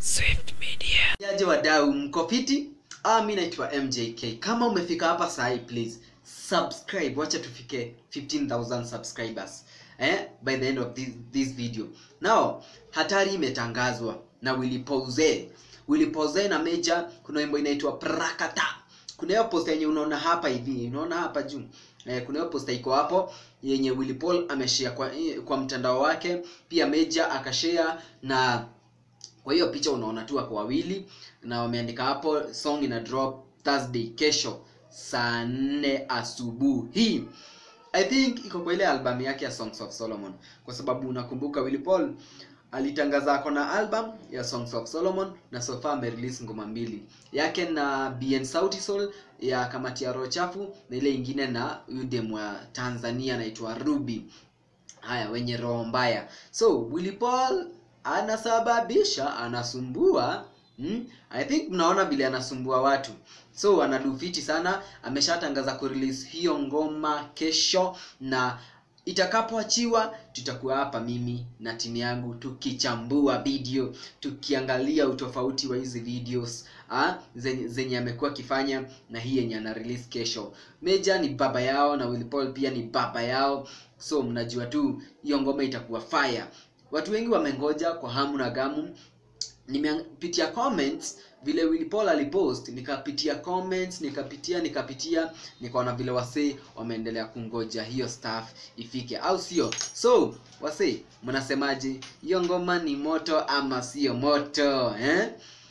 Swift Media. Yaje wadau mko fiti? Ah, mi naitwa MJK. Kama umefika hapa sahi please subscribe. Wacha tufike 15000 subscribers. Eh, by the end of this, this video. Now, hatari imetangazwa na Willy Pose. Willy Pose na Meja kuna wimbo inaitwa Prakata. Kuna hiyo posta yenye unaona hapa hivi, unaona hapa juu. Eh, kuna hiyo posta iko hapo yenye Willy Paul ameshare kwa kwa mtandao wake, pia Meja akashare na kwa hiyo picha unaona tu wako wawili na wameandika hapo song ina drop Thursday kesho saa nne asubuhi. I think iko kwa ile album yake ya Songs of Solomon, kwa sababu unakumbuka Willy Paul alitangaza ako na album ya Songs of Solomon na so far amerelease ngoma mbili yake na BN Sauti Sol ya kamati ya roho chafu na ile ingine na udem wa Tanzania anaitwa Ruby. Haya, wenye roho mbaya. So Willy Paul anasababisha anasumbua hmm? I think mnaona vile anasumbua watu so anadufiti sana ameshatangaza kurelease hiyo ngoma kesho na itakapoachiwa tutakuwa hapa mimi na timu yangu tukichambua video tukiangalia utofauti wa hizi videos ah, zenye, zenye amekuwa akifanya na hii yenye ana release kesho Meja ni baba yao na Willy Paul pia ni baba yao so mnajua tu hiyo ngoma itakuwa fire watu wengi wamengoja kwa hamu na gamu nimepitia comments vile Willy Paul alipost nikapitia comments nikapitia nikapitia nikaona vile wasee wameendelea kungoja hiyo staff ifike au sio so wasee mnasemaje hiyo ngoma ni moto ama sio moto eh?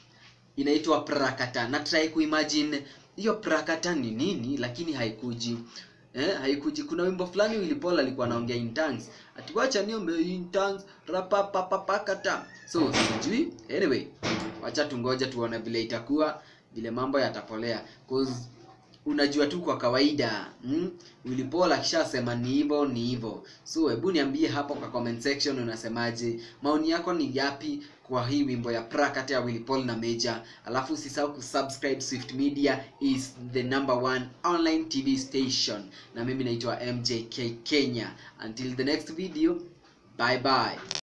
inaitwa prakata na try kuimagine hiyo prakata ni nini lakini haikuji eh, haikuji kuna wimbo fulani Willy Paul alikuwa anaongea in tongues ati wacha niombe in tongues rapapapapakata so sijui anyway wacha tungoja tuone vile itakuwa vile mambo yatapolea cause unajua tu kwa kawaida mm? Willy Paul akishasema ni hivyo ni hivyo so hebu niambie hapo kwa comment section unasemaje maoni yako ni yapi kwa hii wimbo ya Prakata ya Willy Paul na Meja alafu usisahau kusubscribe Swift Media is the number one online TV station na mimi naitwa MJK Kenya until the next video bye bye